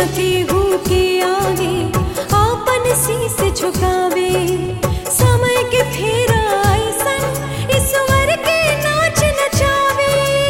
न केहू के आगे आपन शीस झुकावे समय के फेरा ऐसन ईश्वर के नाच नचावे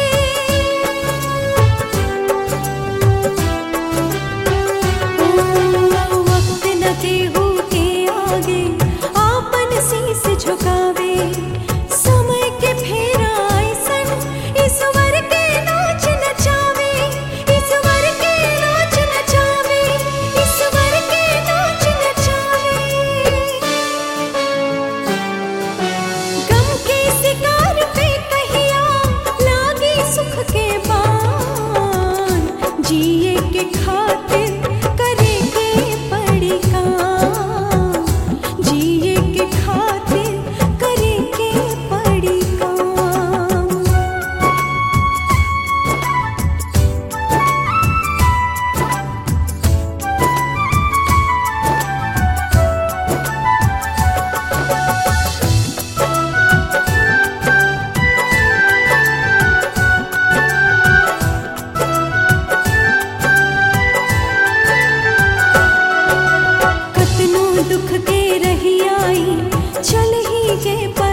ओ, वक्त न केहू के आगे आपन शीस झुकावे समय के फेरा ऐसन ईश्वर के नाच नचावे ईश्वर के नाच नचावे ईश्वर के नाच नचावे गम के शिकार पे कहिया लागे सुख के बान जिए के खातिर करे के पड़ी काम जिए के खातिर करे के पड़ी काम कतनो दुख के रही आई चल ही के